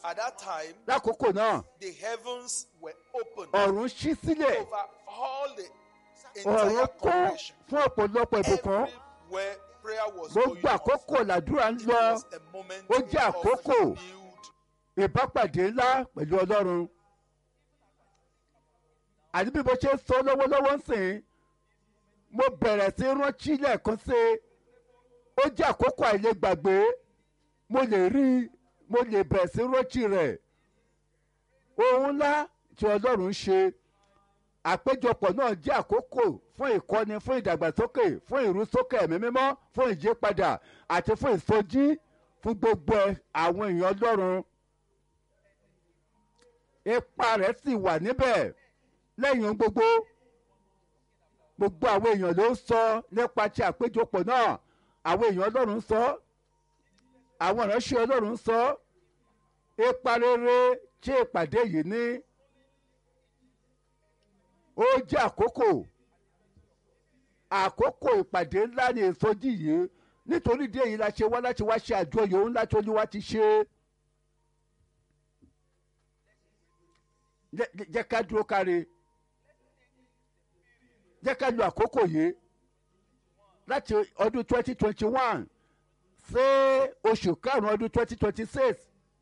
At that time, lákòókò náà the heavens were opened ọ̀run ṣí sílẹ̀ over all the ọ̀run entire kún congregation. fún ọ̀pọ̀lọpọ̀ ìbùkún Everywhere prayer was gbogbo going on. àkókò làdúrà ń It lọ was a moment ó jẹ́ of àkókò. renewed ìbápàdé ńlá pẹ̀lú ọlọ́run àti bí mo ṣe ń sọ lọ́wọ́lọ́wọ́ ń sìn mo bẹ̀rẹ̀ sí rántí lẹ́ẹ̀kan sí i ó jẹ́ àkókò àìlègbàgbé mo lè rí i mo lè bẹ̀rẹ̀ sí rántí rẹ̀ ohun ńlá tí ọlọ́run ń ṣe àpéjọpọ̀ náà jẹ́ àkókò fún ìkọ́ni fún ìdàgbàsókè fún ìrúsókè ẹ̀mí mímọ́ fún ìyípadà àti fún ìsọjí fún gbogbo àwọn èèyàn ọlọ́run ipa rẹ̀ sì wà níbẹ̀ lẹ́yìn ohun gbogbo gbogbo àwọn èèyàn ló ń sọ nípa ti àpéjọpọ̀ náà àwọn èèyàn ọlọ́run ń sọ àwọn ìránṣẹ́ ọlọ́run ń sọ ipa rere tí ìpàdé yìí ní ó jẹ́ àkókò àkókò ìpàdé ńlá ní ìsọjí yìí nítorí díẹ̀ yìí la ṣe wá láti wá ṣe àjọyọ̀ ńlá tí olúwa ti ṣe é. jẹ́ jẹ́ ká dúró káre jẹ́ ká lo àkókò yìí láti ọdún twenty twenty one sí oṣù karùn-ún ọdún twenty twenty six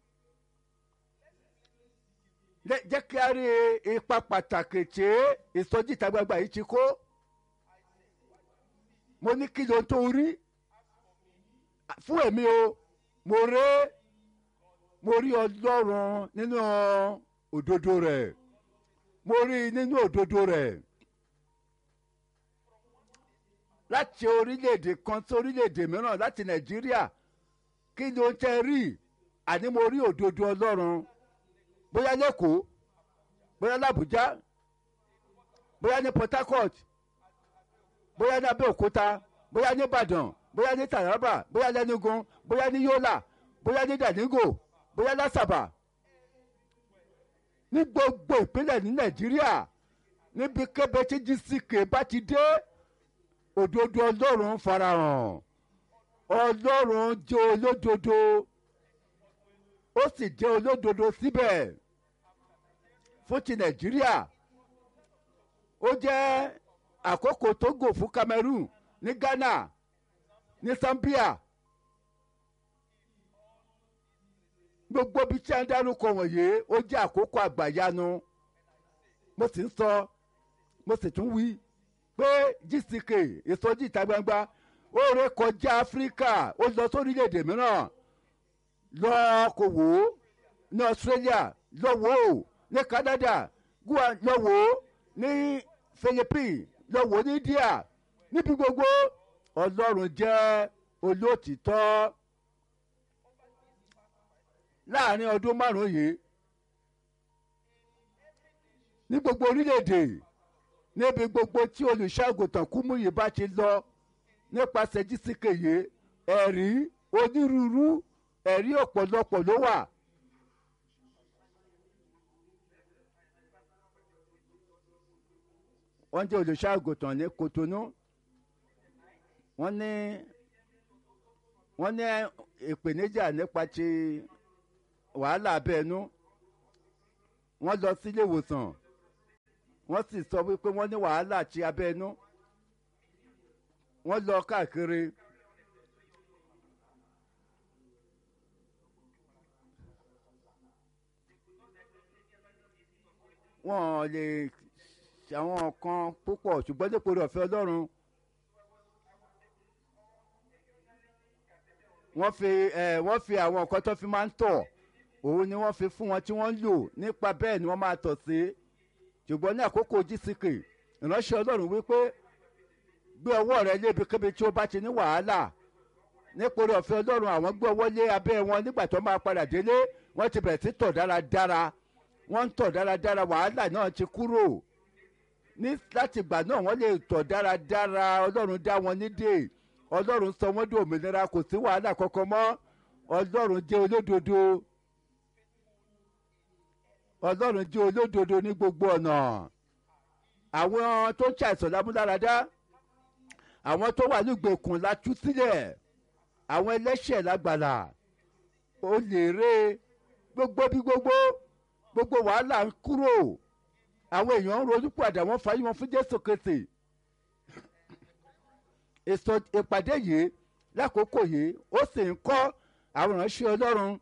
jẹ́ kí a rí ipa pàtàkì tí ìsọjí ìta gbangba yìí ti kó mo ní kí ló ń tó rí fún èmi o mo rí mo rí ọlọ́run nínú òdodo rẹ̀ mo rí i nínú òdodo rẹ̀ láti orílẹ̀-èdè kan sí orílẹ̀-èdè mìíràn láti nàìjíríà kí ni ó ń tẹ́ rí àní mo rí òdodo ọlọ́run bóyá lẹ́kọ̀ọ́ bóyá làbújá bóyá ní port harcourt bóyá ní abẹ́òkúta bóyá ní ìbàdàn bóyá ní taraba bóyá lẹ́nugun bóyá ní yọ́là bóyá ní dànígò bóyá lásàbà ní gbogbo ìpínlẹ̀ ní nàìjíríà níbi kébé tí gck bá ti dé òdodo ọlọ́run farahàn ọlọ́run jẹ́ olódodo ó sì jẹ́ olódodo síbẹ̀ fún ti nàìjíríà ó jẹ́ àkókò togo fún cameroon ní ghana ní zambia gbogbo bí tí a ń dárúkọ wọ̀nyí ó jẹ́ àkókò àgbàyanu mo sì ń sọ mo sì tún wí pé gck ìsọjí ìta gbangba ó ré kọjá áfíríkà ó lọ sórílẹ̀-èdè mìíràn lọ kò wò ó ní australia lọ wò ó ní canada gua lọ wò ó ní philippines lọ wò ó ní india níbi gbogbo ọlọ́run jẹ́ olóòtítọ́ láàrin ọdún márùn-ún yìí ní gbogbo orílẹ̀-èdè níbi gbogbo tí olùṣàgùtàn kúmúyì bá ti lọ nípasẹ̀ jísìkè yìí ẹ̀rí onírúurú ẹ̀rí ọ̀pọ̀lọpọ̀ ló wà. wọ́n jẹ́ olùṣàgùtàn ní kotonu wọ́n ní wọ́n ní ìpèníjà nípa ti wàhálà abẹ́ẹ̀nú wọ́n lọ sílé ìwòsàn wọ́n sì sọ wípé wọ́n ní wàhálà ti abẹ́ẹ̀nú wọ́n lọ káàkiri. wọ́n lè ṣàwọn kan púpọ̀ ṣùgbọ́n dípò rẹ̀ ọ̀fẹ́ ọlọ́run wọ́n fi ẹ̀ wọ́n fi àwọn nǹkan tó fi máa ń tọ̀ òun ni wọ́n fi fún wọn tí wọ́n ń lò nípa bẹ́ẹ̀ ni wọ́n máa tọ̀ sí ṣùgbọ́n ní àkókò gck ìránṣẹ́ ọlọ́run wípé gbé ọwọ́ rẹ lébi kébi tí ó bá ti ní wàhálà nípa rẹ̀ ọ̀fẹ́ ọlọ́run àwọn gbé ọwọ́ lé abẹ́ wọn nígbà tó máa padà délé wọ́n ti bẹ̀rẹ̀ sí tọ̀ dáradára wọ́n ń tọ̀ dáradára wàhálà náà ti kúrò ní láti ìgbà náà wọ́n lè tọ̀ dáradára ọlọ́run dá wọn nídè ọlọ́run sọ wọ́n di òmìnira kò sí wàhálà kankan mọ́ ọlọ́run jẹ́ olódodo ọlọ́run jẹ́ olódodo ní gbogbo ọ̀nà àwọn tó ń ṣàìsàn lámúláradá àwọn tó wà nígbèkùn la tú sílẹ̀ àwọn ẹlẹ́ṣẹ̀ lágbàlá ó lè ré gbogbo bí gbogbo gbogbo wàhálà ń kúrò àwọn èèyàn ń ronú padà wọ́n fàyè wọn fún jésù kristi èso ìpàdé yìí lákòókò yìí ó sì ń kọ́ àwọn ìránṣẹ́ ọlọ́run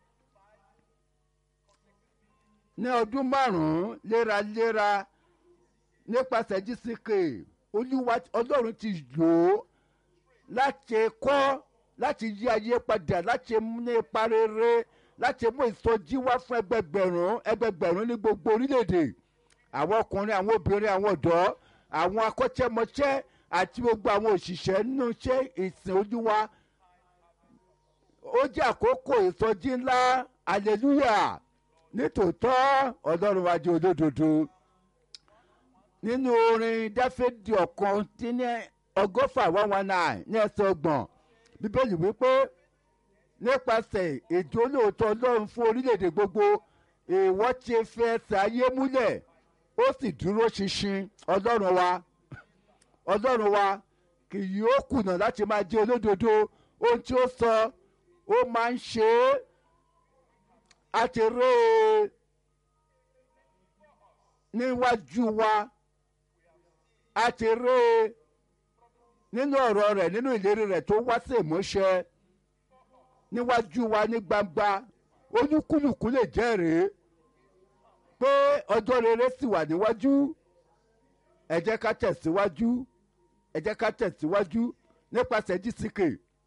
ní ọdún márùn-ún léraléra nípasẹ̀ gck olúwa ọlọ́run ti lò ó láti kọ́ láti yí ayé padà láti ní ipa rere láti mú ìsọjí wá fún ẹgbẹgbẹ̀rún ẹgbẹgbẹ̀rún ní gbogbo orílẹ̀-èdè àwọn ọkùnrin àwọn obìnrin àwọn ọ̀dọ́ àwọn akọ́ṣẹ́mọṣẹ́ àti gbogbo àwọn òṣìṣẹ́ nínú iṣẹ́ ìsìn olúwa ó jẹ́ àkókò ìsọjí ńlá hallelujah nítòótọ́ ọlọ́run wa jẹ́ olódodo nínú orin dáfídì ọ̀kan tí ní ọgọ́fà one one nine ní ẹsẹ̀ ọgbọ̀n bíbélì wípé nípasẹ̀ ètò olóòótọ́ ọlọ́run fún orílẹ̀-èdè gbogbo èèwọ̀ ti fi ẹsẹ̀ ayé múlẹ̀ ó sì dúró ṣinṣin ọlọ́run wa ọlọ́run wa kì yóò kùnà láti máa jẹ́ olódodo ohun tí ó sọ ó máa ń ṣe é a ti rí e níwájú wa a ti rí e nínú ọ̀rọ̀ rẹ̀ nínú ìlérí rẹ̀ tó wá sí ìmúṣẹ níwájú wa ní gbangba olúkúlùkù lè jẹ́rìí pé ọjọ́ rere sì wà níwájú ẹ jẹ́ ká tẹ̀síwájú ẹ jẹ́ ká tẹ̀síwájú nípasẹ̀ gck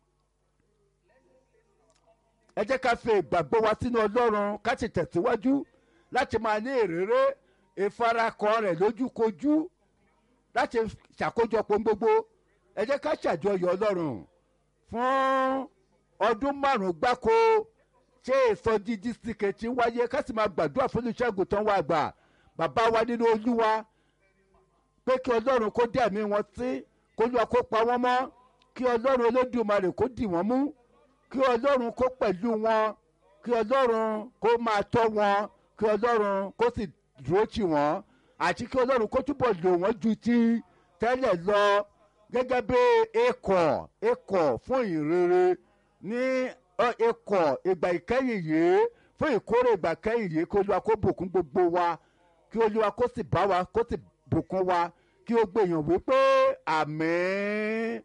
ẹ jẹ́ ká fi ìgbàgbọ́ wa sínú ọlọ́run ká sì tẹ̀síwájú láti máa ní ìrere ìfarakọ rẹ̀ lójúkojú láti ṣàkójọpọ̀ gbogbo ẹ jẹ́ ká ṣàjọyọ̀ ọlọ́run fún ọdún márùn-ún gbáko ṣé ìsọjí gck ti ń wáyé ká sì máa gbàdúrà fún olùṣègùn tán wá gbà bàbá wa nínú olúwa pé kí ọlọ́run kó dẹ̀ mí wọn sí kó lọ́ọ́ kó pa wọ́n mọ́ kí ọlọ́run olódùmarè kó dì wọ́n mú kí ọlọ́run kó pẹ̀lú wọn kí ọlọ́run kó máa tọ́ wọn kí ọlọ́run kó sì dúró tì wọ́n àti kí ọlọ́run kó túbọ̀ lò wọ́n ju ti tẹ́lẹ̀ lọ gẹ́gẹ́ bí ikọ̀ ikọ̀ fún ìrere ní ikọ̀ ìgbà ìkẹyìn yìí fún ìkórè ìgbà ìkẹyìn yìí kí olúwa kó bùkún gbogbo wa kí olúwa kó sì bá wa kó sì bùkún wa kí ó gbèyàn wípé àmín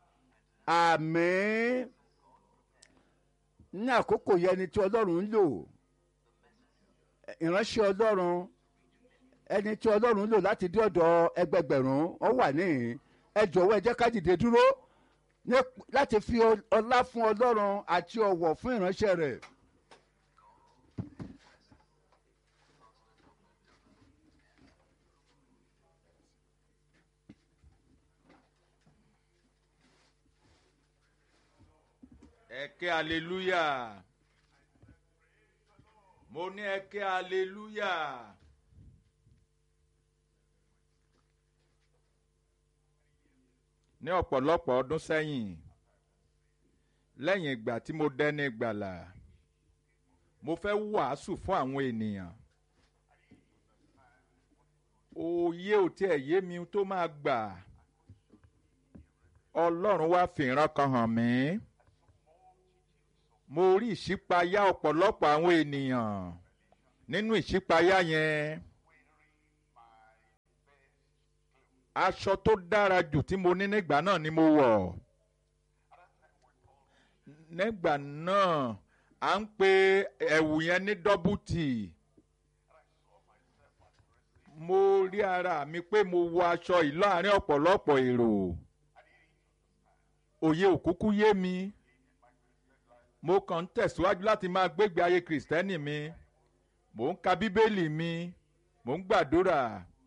àmín ní àkókò yẹn ni tí ọlọ́run ń lò ìránṣẹ́ ọlọ́run ẹni tí ọlọ́run ń lò láti dé ọ̀dọ̀ ẹgbẹgbẹ̀rún ọ wà níhìn ẹ jọ̀wọ́ ẹ jẹ́ ká dìde dúró láti fi ọlá fún ọlọ́run àti ọ̀wọ̀ fún ìránṣẹ́ rẹ̀. ẹ ké hallelujah mo ní ẹ ké hallelujah ní ọ̀pọ̀lọpọ̀ ọdún sẹ́yìn lẹ́yìn ìgbà tí mo dẹ́ni gbàlà mo fẹ́ wàásù fún àwọn ènìyàn òye ò tiẹ̀ yé mi tó máa gbà ọlọ́run wá fìran kan hàn mí mo rí ìṣípayá ọ̀pọ̀lọpọ̀ àwọn ènìyàn nínú ìṣípayá yẹn aṣọ tó dára jù tí mo ní nígbà náà ni mo wọ̀ nígbà náà à ń pe ẹ̀wù yẹn ní dọ́bùtì mo rí ara mi pé mo wọ aṣọ yìí láàrin ọ̀pọ̀lọpọ̀ èrò òye òkúkú yé mi mo kàn ń tẹ̀síwájú láti máa gbégbé ayé kìrìsìtẹ́nì mi mò ń ka bíbélì mi mò ń gbàdúrà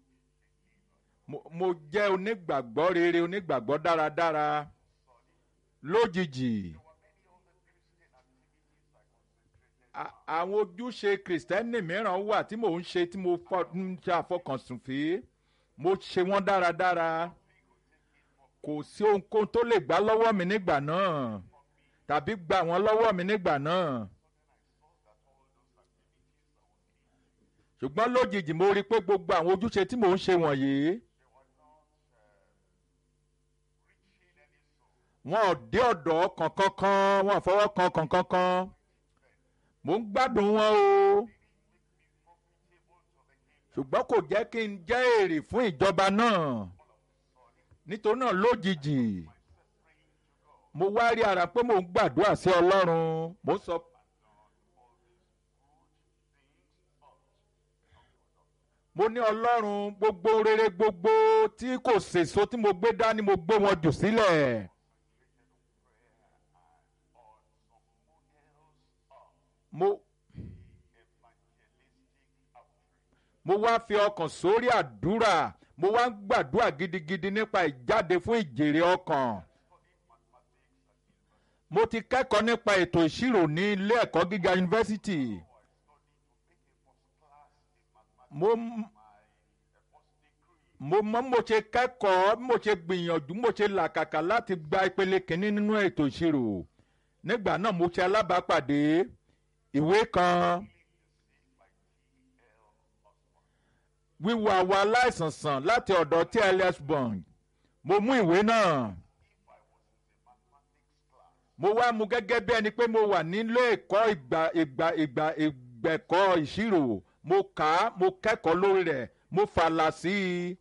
mo jẹ́ onígbàgbọ́ rere onígbàgbọ́ dáradára lójijì àwọn ojúṣe kìrìsìtẹ́nì mìíràn wà tí mò ń ṣe tí mo ń ṣe àfọkànsùn fi mo ṣe wọ́n dáradára kò sí ohunkóhun tó lè gbà lọ́wọ́ mi nígbà náà tàbí gbà wọ́n lọ́wọ́ mi nígbà náà. ṣùgbọ́n lójijì mo rí i pé gbogbo àwọn ojúṣe tí mò ń ṣe wọ̀nyí wọn ò dé ọ̀dọ̀ kankankan wọn ò fọwọ́ kan kankankan mò ń gbádùn wọn o ṣùgbọ́n kò jẹ́ kí n jẹ́ èrè fún ìjọba náà nítorí náà lójijì mo wá rí ara pé mò ń gbàdúrà sí ọlọ́run mo sọ. mo ní ọlọ́run gbogbo rere gbogbo tí kò sèso tí mo gbé dání mo gbé wọn jù sílẹ̀. mo mo wá fi ọkàn sórí àdúrà mo wá ń gbàdúrà gidigidi nípa ìjáde fún ìjèrè ọkàn mo ti kẹ́kọ̀ọ́ nípa ètò ìṣirò ní ilé ẹ̀kọ́ gíga yunifásitì mo mo mọ mo ṣe kẹ́kọ̀ọ́ mo ṣe gbìyànjú mo ṣe làkàkà láti gba ìpele kìíní nínú ètò ìṣirò nígbà náà mo ṣe alábàápàdé ìwé kan wíwo àwọn aláìsàn sàn láti ọ̀dọ̀ tls bond mo mú ìwé náà mo wá mu gẹ́gẹ́ bí ẹni pé mo wà nílé ẹ̀kọ́ ìgbà ìgbà ìgbà ìgbẹ̀kọ́ ìṣirò mo kà á mo kẹ́kọ̀ọ́ lórí rẹ̀ mo fàlà sí i.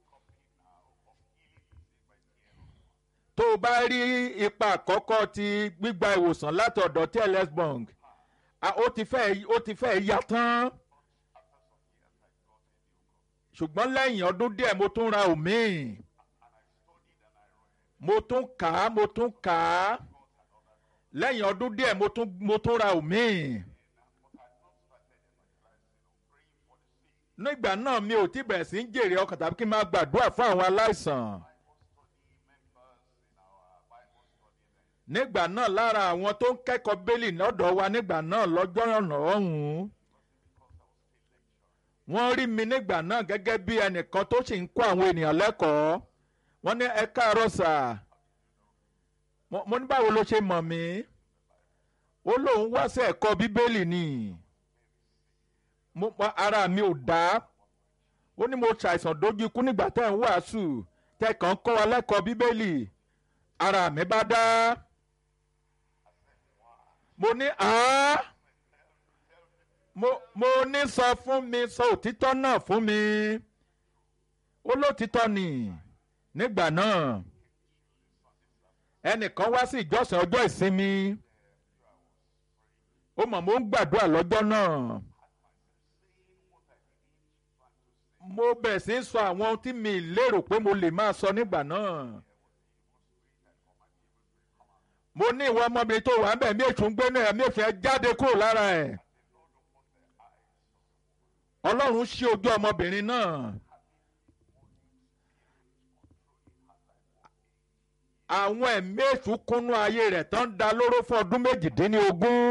tó o bá rí ipa àkọ́kọ́ ti gbígba ìwòsàn láti ọ̀dọ̀ tls bond ó ti fẹ́ ó ti fẹ́ ya tán ṣùgbọ́n lẹ́yìn ọdún díẹ̀ mo tún ra òmíì mo tún kà á mo tún kà á lẹ́yìn ọdún díẹ̀ mo tún mo tún ra òmíì. nígbà náà mi ò tí bẹ̀rẹ̀ sí ń jèrè ọkàn tàbí kí n máa gbàdúrà fún àwọn aláìsàn. nígbà náà lára àwọn tó ń kẹ́kọ̀ọ́ bẹ́lì lọ́dọ̀ wa nígbà náà lọ́jọ́ ọ̀nà ọ̀hún wọ́n rí mi nígbà náà gẹ́gẹ́ bí ẹnìkan tó sì ń kó àwọn ènìyàn lẹ́kọ̀ọ́ wọ́n ní ẹ káàárọ̀ sà mo ní báwo ló ṣe mọ̀ mí ó lóun wá sí ẹ̀kọ́ bíbélì ni ara mi ò dá ó ní mo ṣàìsàn dójú ikú nígbà tẹ́ ń wàásù tẹ́ kàn ń kọ́ wa lẹ́kọ̀ọ́ bíbélì ara mi bá dá mo ní àá mo mo ní sọ fún mi sọ òtítọ́ náà fún mi ó lótítọ́ ni nígbà náà ẹnìkan wá sí ìjọsìn ọjọ́ ìsinmi ó mọ̀ mo ń gbàdúrà lọ́jọ́ náà mo bẹ̀rẹ̀ sí í sọ àwọn ohun tí mi lérò pé mo lè máa sọ nígbà náà mo ní ìwọ ọmọbìnrin tó wà ń bẹ̀ mí ètò ń gbénu ẹ̀ mí ètò ẹ̀ jáde kúrò lára ẹ̀ ọlọ́run ṣí ojú ọmọbìnrin náà àwọn ẹ̀mí èṣù kúnnú ayé rẹ̀ tán da lóró fún ọdún méjìdínlógún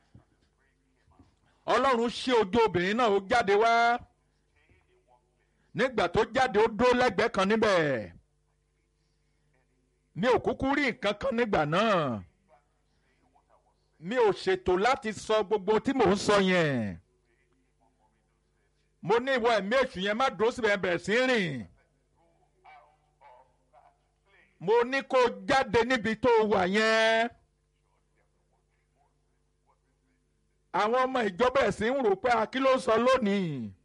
ọlọ́run ṣí ojú obìnrin náà ó jáde wá nígbà tó jáde ó dó lẹ́gbẹ̀ẹ́ kan níbẹ̀ mi ò kúkú rí nǹkan kan nígbà náà mi ò ṣètò láti sọ gbogbo tí mò ń sọ yẹn mo ní ìwọ ẹ̀mí èṣù yẹn má dúró síbẹ̀ bẹ̀rẹ̀ sí rìn mo ní kó jáde níbi tó wà yẹn àwọn ọmọ ìjọba ẹ̀sìn ń rò pé akí ló sọ lónìí.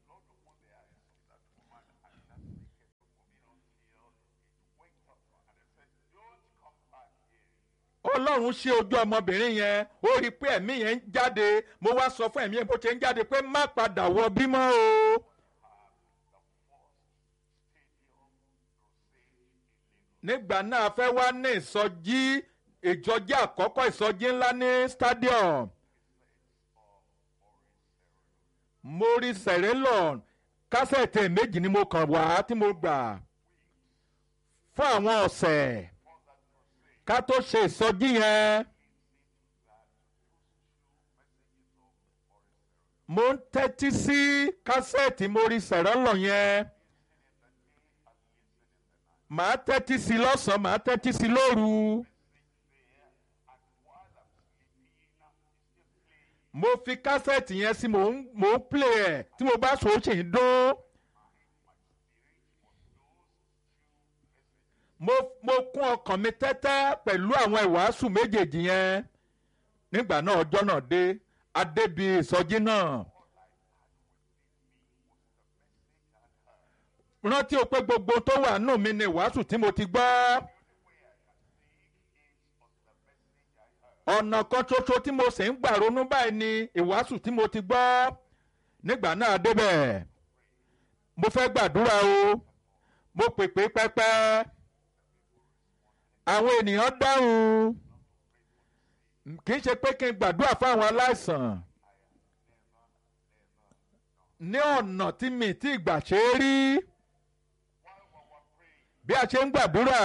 ọlọ́run ṣe ojú ọmọbìnrin yẹn ó rí i pé ẹ̀mí yẹn ń jáde mo wá sọ fún ẹ̀mí yẹn bó ṣe ń jáde pé má padà wọ bímọ o. nígbà náà fẹ́ wá ní ìsọjí ìjọjí àkọ́kọ́ ìsọjí ńlá ní stadium mo rí sẹ̀rẹ́lọ̀ kásẹ̀tì méjì ni mo kàn wá tí mo gbà fún àwọn ọ̀sẹ̀ ká tó ṣe ìsọjí yẹn mo ń tẹ́tí sí kásẹ̀tì mo rí sẹ̀rẹ́lọ̀ yẹn màá tẹ́tí sí lọ́sàn-án màá tẹ́tí sí lóru. mo fi kásẹ̀tì yẹn sí mò ń mò ń play ẹ̀ tí mo bá sọ ó sì ń dún. mo mo kún ọkàn mi tẹ́tẹ́ pẹ̀lú àwọn ìwàásù méjèèjì yẹn nígbà náà ọjọ́ náà dé adébí ìsọjí náà. rántí o pé gbogbo tó wà nù mí ni wàásù tí mo ti gbọ́. ọ̀nà kan ṣoṣo tí mo sì ń gbà ronú báyìí ni ìwàásù tí mo ti gbọ́ nígbà náà débẹ̀ mo fẹ́ gbàdúrà o mo pèpè pẹ́pẹ́ àwọn ènìyàn dáhùn kì í ṣe pé kí n gbàdúrà fáwọn aláìsàn ní ọ̀nà tí mi ti gbà ṣe é rí bí a ṣe ń gbàdúrà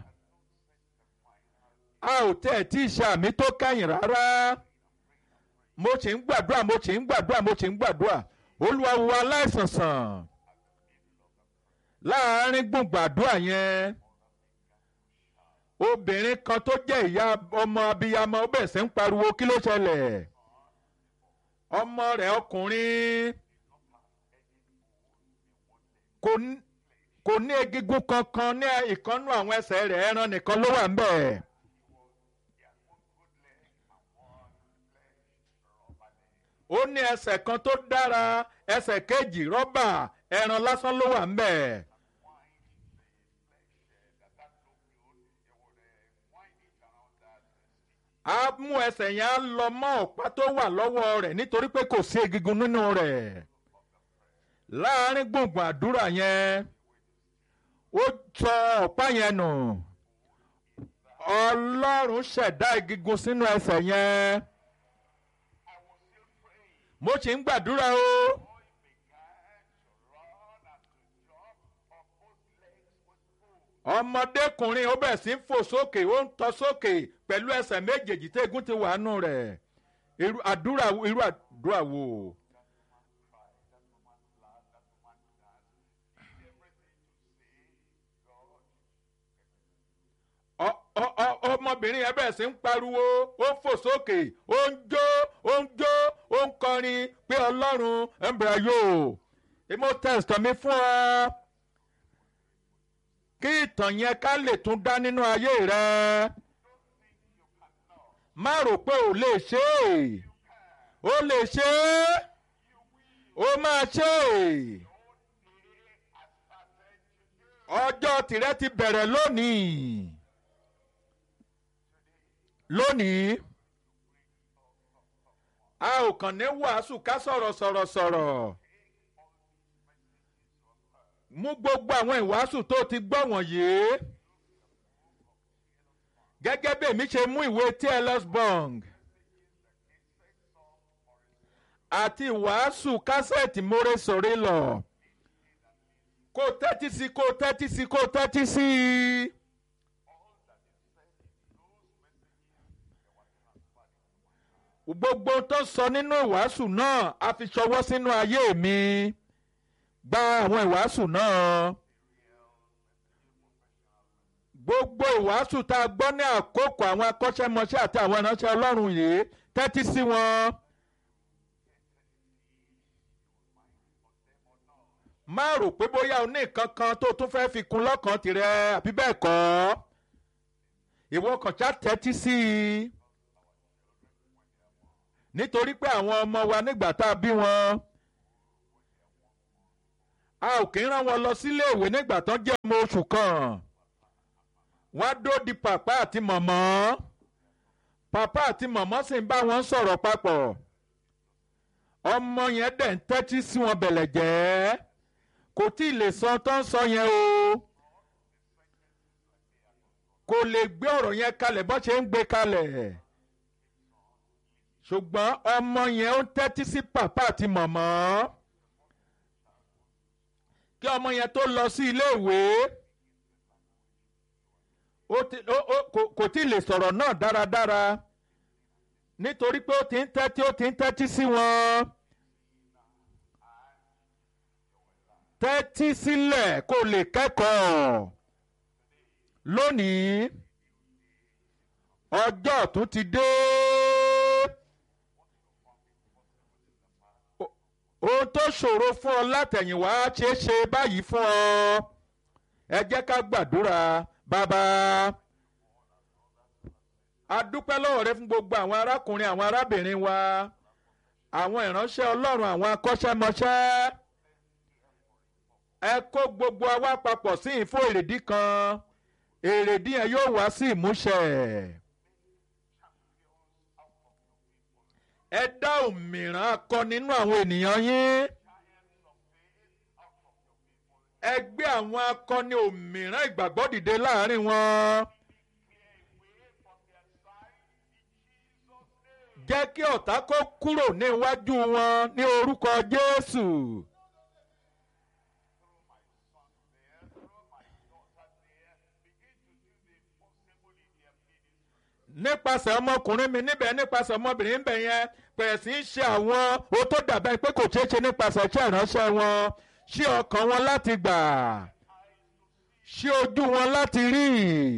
a ò tẹ̀ tí ì ṣàmì tó kẹ́yìn rárá mo sì ń gbàdúrà mo sì ń gbàdúrà mo sì ń gbàdúrà olúwa wo aláìsàn sàn láàárín gbùngbàdúrà yẹn obìnrin kan tó jẹ́ ìyá ọmọ abiyamọ ó bẹ̀rẹ̀ sí ń pariwo kí ló ṣẹlẹ̀ ọmọ rẹ̀ ọkùnrin kò ní kò ní egungun kankan ní ìkànnú àwọn ẹsẹ̀ rẹ̀ ẹran nìkan ló wà ń bẹ̀. ó ní ẹsẹ̀ kan tó dára ẹsẹ̀ kejì rọ́bà ẹran lásán ló wà ń bẹ̀. á mú ẹsẹ̀ yẹn á lọ mọ́ ọ̀pá tó wà lọ́wọ́ rẹ̀ nítorí pé kò sí egungun nínú rẹ̀ láàárín gbùngbùn àdúrà yẹn ó sọ ọ̀pá yẹn nù ọlọ́run ṣẹ̀dá egungun sínú ẹsẹ̀ yẹn mo sì ń gbàdúrà o ọmọdékùnrin ó bẹ̀ sí ń fò sókè ó ń tọ́ sókè pẹ̀lú ẹsẹ̀ méjèèjì tí egun ti wà nù rẹ̀ irú àdúrà irú àdúrà wo. ọmọbìnrin yẹn bẹ̀rẹ̀ sí ń pariwo ó ń fò sókè ó ń jó ó ń jó ó ń kọrin pé ọlọ́run ń bẹ̀rẹ̀ yóò èmo tẹ̀sítọ̀ mi fún ọ kí ìtàn yẹn ká lè tún dá nínú ayé rẹ má rò pé ò lè ṣe é ó lè ṣe é ó máa ṣe é ọjọ́ tìrẹ ti bẹ̀rẹ̀ lónìí lónìí a ò kàn ní wàásù ká sọ̀rọ̀ sọ̀rọ̀ sọ̀rọ̀ mú gbogbo àwọn ìwàásù tó ti gbọ́ wọ̀nyí gẹ́gẹ́ bí èmi ṣe mú ìwé tls bong àti ìwàásù kásẹ̀tì mórè sórí lọ kó tẹ́tí sí kó tẹ́tí sí kó tẹ́tí sí i. gbogbo tó sọ nínú ìwàásù náà a fi ṣọwọ́ sínú ayé mi gba àwọn ìwàásù náà gbogbo ìwàásù tá a gbọ́ ní àkókò àwọn akọ́ṣẹ́mọṣẹ́ àti àwọn ìránṣẹ́ ọlọ́run yìí tẹ́tí sí wọn. má rò pé bóyá o ní nǹkan kan tó tún fẹ́ fi kún lọ́kàn tirẹ̀ àbí bẹ́ẹ̀ kọ́ ìwọ kàn ṣá tẹ́tí sí i nítorí pé àwọn ọmọ wa nígbà tá a bí wọn a ò kí ń rán wọn lọ sílé ìwé nígbà tán jẹ́ ọmọ oṣù kan wọ́n á dó di pàpá àti mọ̀mọ́ pàpá àti mọ̀mọ́ sì ń bá wọn sọ̀rọ̀ papọ̀ ọmọ yẹn dẹ̀ ń tẹ́tí sí wọn bẹ̀lẹ̀ jẹ́ kò tí ì lè sọ tó ń sọ yẹn o kò lè gbé ọ̀rọ̀ yẹn kalẹ̀ bó ṣe ń gbé kalẹ̀ ṣùgbọ́n ọmọ yẹn ó tẹ́tí sí pàpá àti mọ̀mọ́ kí ọmọ yẹn tó lọ sí iléèwé kò tí ì lè sọ̀rọ̀ náà dáradára nítorí pé ó ti ń tẹ́tí ó ti ń tẹ́tí sí wọn. tẹ́tí sílẹ̀ kó lè kẹ́kọ̀ọ́ lónìí ọjọ́ ọ̀tún ti dé. ohun tó ṣòro fún ọ látẹ̀yìnwá ṣeé ṣe báyìí fún ọ ẹ jẹ́ ká gbàdúrà bàbá a dúpẹ́ lọ́wọ́ rẹ fún gbogbo àwọn arákùnrin àwọn arábìnrin wa àwọn ìránṣẹ́ ọlọ́run àwọn akọ́ṣẹ́mọṣẹ́ ẹ kó gbogbo wa papọ̀ sí ìfún èrèdí kan èrèdí yẹn yóò wá sí ìmúṣẹ. ẹ dá òmìrán akọ nínú àwọn ènìyàn yín ẹ gbé àwọn akọni òmìrán ìgbàgbọ́ dìde láàrin wọn. jẹ́ kí ọ̀tá kó kúrò níwájú wọn ní orúkọ Jésù. nípasẹ̀ ọmọkùnrin mi níbẹ̀ nípasẹ̀ ọmọbìnrin níbẹ̀ yẹn bẹ̀rẹ̀ sí í ṣe àwọn o tó dàbẹ́ pé kò ṣeé ṣe nípasẹ̀ iṣẹ́ ìránṣẹ́ wọn ṣí ọkàn wọn láti gbà ṣí ojú wọn láti rí.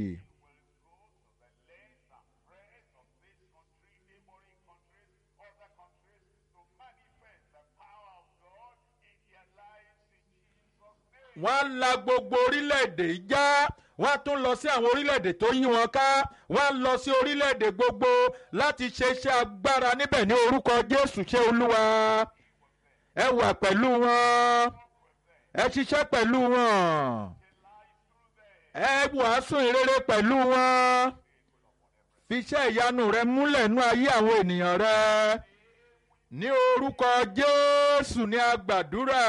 wọ́n á la gbogbo orílẹ̀-èdè yìí já wọ́n á tún lọ sí àwọn orílẹ̀-èdè tó yí wọn ká wọ́n á lọ sí orílẹ̀-èdè gbogbo láti ṣe iṣẹ́ agbára níbẹ̀ ní orúkọ Jésù ṣe Olúwa ẹ wà pẹ̀lú wọn ẹ ṣiṣẹ́ pẹ̀lú wọn ẹ wàásù ìrere pẹ̀lú wọn fiṣẹ́ ìyanu rẹ múlẹ̀ nú ayé àwọn ènìyàn rẹ ní orúkọ Jésù ní a gbàdúrà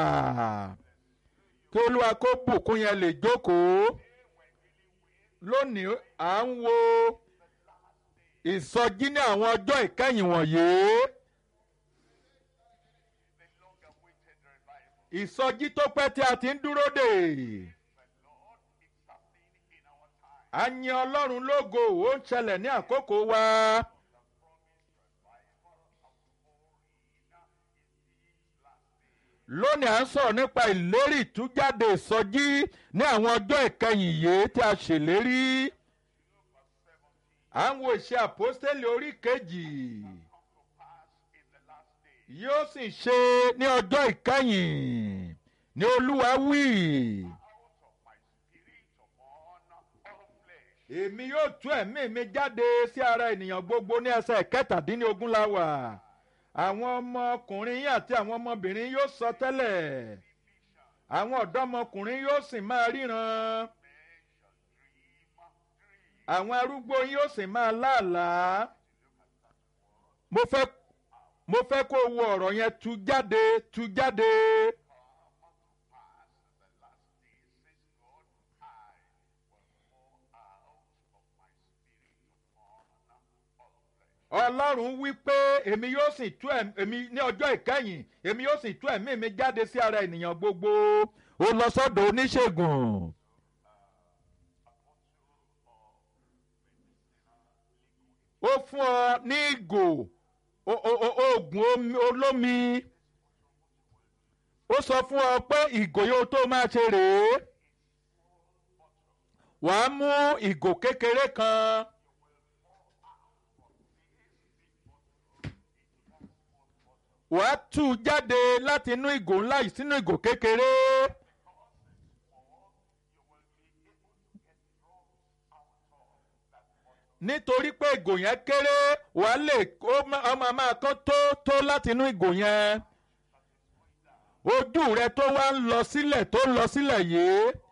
kí olúwa kó bùkún yẹn lè jókòó lónìí à ń wo ìsọjí ní àwọn ọjọ́ ìkẹyìn wọ̀nyí ìsọjí tó pẹ́ tí a ti ń dúró dè a yin ọlọ́run lógo ó ń ṣẹlẹ̀ ní àkókò wa. lónìí à ń sọ̀rọ̀ nípa ìlérí ìtújáde ìsọjí ní àwọn ọjọ́ ìkẹyìn yìí tí a ṣèlérí. à ń wo ìṣe àpọ́stélì orí kejì yóò sì ṣe ní ọjọ́ ìkẹyìn ní olúwa wí. èmi yóò tú ẹ̀mí mi jáde sí ara ènìyàn gbogbo ní ẹsẹ̀ kẹtàdínlógún la wà àwọn ọmọkùnrin yín àti àwọn ọmọbìnrin yóò sọ tẹ́lẹ̀ àwọn ọ̀dọ́mọkùnrin yóò sì máa ríran àwọn arúgbó yín yóò sì máa láàlàá mo fẹ́ mo fẹ́ kó wo ọ̀rọ̀ yẹn tú jáde tú jáde. ọlọ́run wí pé èmi yóò sì tú ẹ̀mí ní ọjọ́ ìkẹyìn èmi yóò sì tú ẹ̀mí mi jáde sí ara ènìyàn gbogbo ó lọ sọ́dọ̀ oníṣègùn. ó fún ọ ní ìgò oògùn olómi ó sọ fún ọ pé ìgò yóò tó máa ṣe rèé wàá mú ìgò kékeré kan. wàá tú u jáde láti inú ìgò ńlá yìí sínú ìgò kékeré. nítorí pé ìgò yẹn kéré wàá lè ọmọ máa kán tó tó láti inú ìgò yẹn. ojú rẹ tó wá ń lọ sílẹ̀ tó ń lọ sílẹ̀ yìí